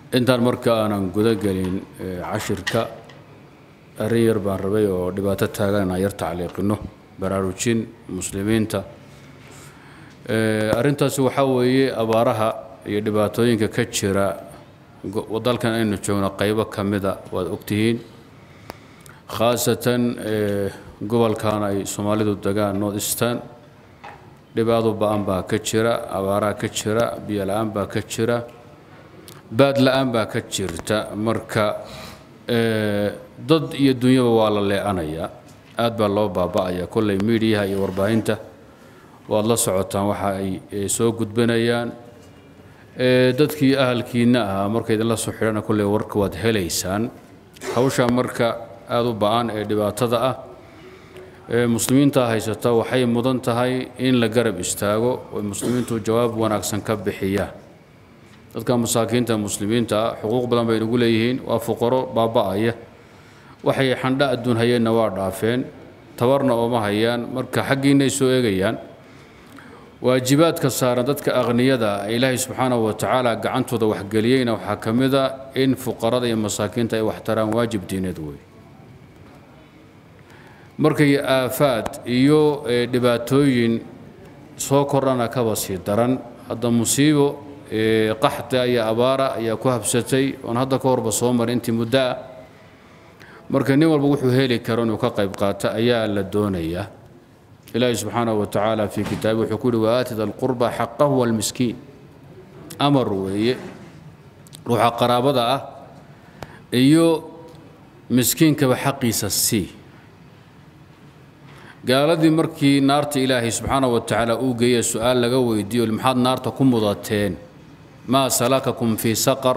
intaan marka aanan guda gelin cashirka arrin yar baan rabay oo dhibaato taagan inaan yar tacliiqino baraarujin muslimiinta arrintaasi waxaa weeye abaaraha iyo dhibaatooyinka ka jira dalkan aynu joogno qaybo ka mida waad ogtihiin khaasatan gobolkan ay soomaalidu degaan north eastern dhibaado ba-an baa ka jira abaaraha ka jira biyo la-aan baa ka jira baad la-aan baa ka jirta marka dad iyo dunyaba waa la leecanayaa aad baa loo baaba'aya kolley miidiyaha iyo warbaahinta waad la socotaan waxa ay soo gudbanayaan dadkii ahalkiinna ahaa marka idinla soo xidhana kolley warka waad helaysaan hawshaa marka aada u ba-an ee dhibaatada ah muslimiinta haysata waxay mudan tahay in la garab istaago oo muslimiintu jawaab wanaagsan ka bixiyaan dadka masaakiinta muslimiinta ah xuquuq badan bay nagu leeyihiin waa fuqaro baaba'aya waxay xandha adduun hayeenna waa dhaafeen tabarna ooma hayaan marka xaggiinay soo eegayaan waajibaadka saaran dadka aqniyada ah ilaahay subxaanahu wa tacaala gacantooda waxgeliyeyna waxaa ka mid a in fuqarada iyo masaakiinta ay waxtaraan waajib diineed wey markay aafaad iyo dhibaatooyin soo kordhana kaba sii daran hadda musiibo qaxda iyo abaara ayaa ku habsatay oon hadda ka horba soo maray intii muddo ah marka nin walba wuxuu heli karo inuu ka qayb qaato ayaa la doonayaa ilaahi subxaanahu wa tacaala fii kitaabi wuxuu ku yihi waaatida alqurba xaqahu walmiskiin amar weeye ruuxa qaraabada ah iyo miskiinkaba xaqiisa sii gaaladii markii naarta ilaahay subxaanahu wa tacaala uu geeye su-aal laga weydiiyo maxaad naarta ku mudateen maa salakakum fii saqar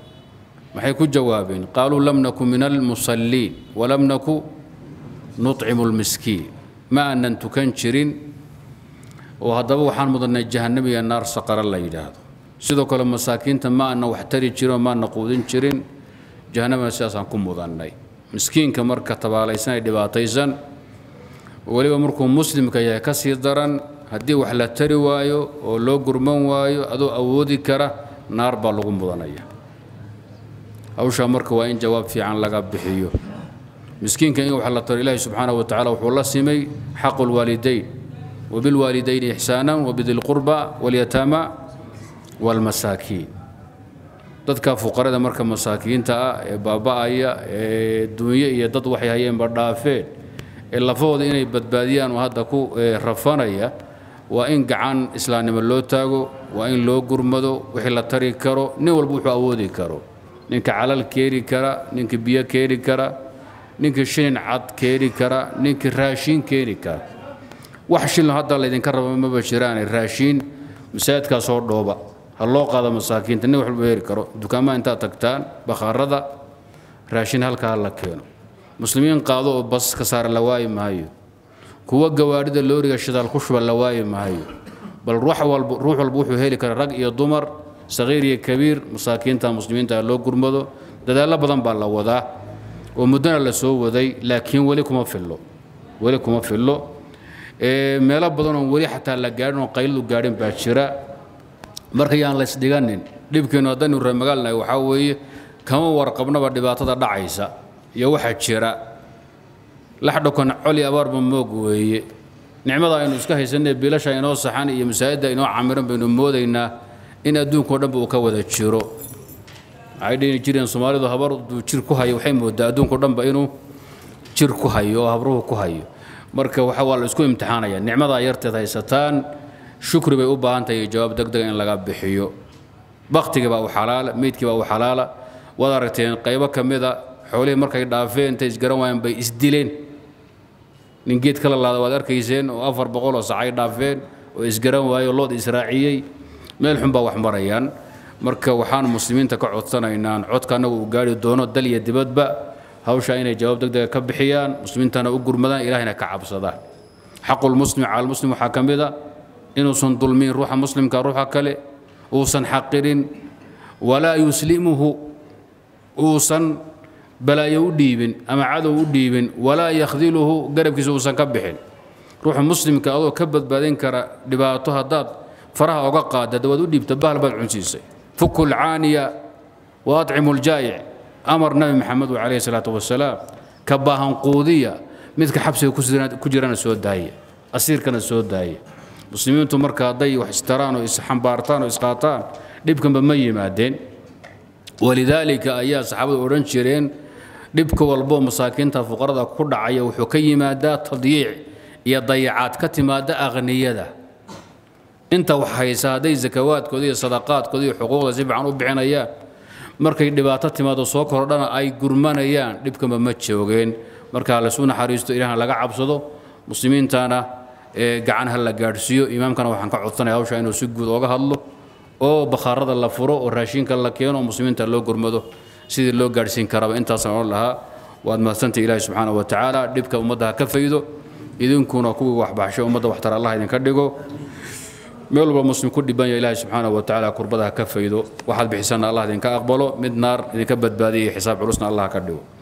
maxay ku jawaabeen qaaluu lam naku min almusalliin walam naku nucimu lmiskiin ma aanan tukan jirin oo haddaba waxaan mudannay jahannamiga naar saqara la yidhaahdo sidoo kale masaakiinta ma aanan wax tari jirin oo maana quudin jirin jahannamina sidaasaan ku mudannay miskiinka marka tabaalaysan ee dhibaataysan weliba markuu muslimka yahay ka sii daran haddii wax la tari waayo oo loo gurman waayo adoo awoodi kara naar baa lagu mudanaya hawshaa marka waa in jawaab fiican laga bixiyo miskiinka in wax la taro ilaahi subxaanahu wa tacala wuxuu la simay xaqu lwaalidayn wabilwaalidayni ixsaana wabidi lqurba walyataama waalmasaakiin dadka fuqarada marka masaakiinta ah ee baaba'aya ee dunyo iyo dad waxay hayeenba dhaafeen ee lafahooda inay badbaadiyaan oo hadda ku rafanaya waa in gacan islaamnimo loo taago waa in loo gurmado wixii la tari karo nin walba wuxuu awoodi karo ninka calal keeni kara ninka biyo keeni kara ninka shilin cad keeni kara ninka raashiin keeni kara wax shilin hadda laydinka raba maba jiraane raashiin masaajidkaa soo dhooba ha loo qaado masaakiinta nin waxba heri karo dukaamaha intaad tagtaan bakhaarada raashin halkaa la keeno muslimiin qaado oo bas ka saara la waayi maayo kuwa gawaadhida looriga shidaal ku shuba la waayi maayo bal ruux walba ruux walba wuxuu heli kara rag iyo dumar saqiir iyo kabiir masaakiinta muslimiinta loo gurmado dadaallo badan baa la wadaa oo muddona la soo waday laakiin weli kuma fillo weli kuma fillo meelo badan oon weli xataa la gaadhin oo qaylidu gaadhin baa jira marka yaan la isdhiganin dhibkeennu haddaynu reemagaalnahay waxaa weeye kama warqabnaba dhibaatada dhacaysa iyo waxaa jira laxdhokan coli abaarba moog weeye nicmada aynu iska haysanee biilasha inoo saxan iyo masaajidda inoo camiran baynu moodaynaa in adduunkao dhanba uu ka wada jiro waxay dhihi jireen soomaalidu habardu jir ku hayo waxay moodaa adduunkao dhanba inuu jir ku hayo oo habruhu ku hayo marka waxa waa la isku imtixaanaya nicmadaa yarteed haysataan shukri bay u baahan tahay jawaab degdega in laga bixiyo baktigii baa u xalaala meydkii baa u xalaala waad aragteen qaybo ka mida xoolihii markay dhaafeen intay isgaran waayeen bay isdileen nin geed kala laada waad arkayseen oo afar boqol oo sacay dhaafeen oo isgaran waayo lood israaciyey meel xun baa wax marayaan marka waxaan muslimiinta ka codsanaynaan codka annagu uu gaari doono dal iyo dibadba hawshaa inay jawaab degdega ka bixiyaan muslimiintana u gurmadaan ilahayna ka cabsadaan xaqulmuslim cala almuslim waxaa ka mid a inuusan dulmin ruuxa muslimka ruuxa kale uusan xaqirin walaa yuslimuhu uusan balaayo u dhiibin ama cadow u dhiibin walaa yakhdiluhu garabkiisa uusan ka bixin ruuxa muslimka adoo ka badbaadin kara dhibaato haddaad faraha oga qaada dawaad u dhiibta bahal baad cunsiisay fuku lcaaniya wa atcimu ljaa'ic amar nabi maxamed calayhi salaatu wasalaam ka baahan quudiya midka xabsiga ku jirana soo daaya asiirkana soo daaya muslimiintu marka hadday wax istaraan oo isxambaartaan oo isqaataan dhibkanba ma yimaadeen walidaalika ayaa saxaabadu odhan jireen dhibka walboo masaakiinta fuqarada ku dhacaya wuxuu ka yimaadaa tadyiic iyo dayacaad ka timaada aqniyada inta wax haysa hadday zakawaadkooda iyo sadaqaadkooda iyo xuquuqda si fiican u bixinayaan markay dhibaato timaado soo kordhana ay gurmanayaan dhibkanba ma joogeen marka lasu naxariisto ilaahna laga cabsado muslimiintana gacan ha la gaadhsiiyo imaamkana waxaan ka codsanaya hawsha inuu si guud ooga hadlo oo bakhaarada la furo oo raashinka la keeno oo muslimiinta loo gurmado sidii loo gaadhsiin karaba intaasaan odhan lahaa waad mahadsantay ilaahi subxaana wa tacaala dhibka ummadda ha ka faydo idinkuna kuwii waxbaxsho ummadda waxtar allah idinka dhigo meel walba muslim ku dhiban ya ilaahi subxaana wa tacaala kurbada ha ka faydo waxaad bixisana allah idinka aqbalo mid naar idinka badbaadiya xisaab culusna allah ka dhigo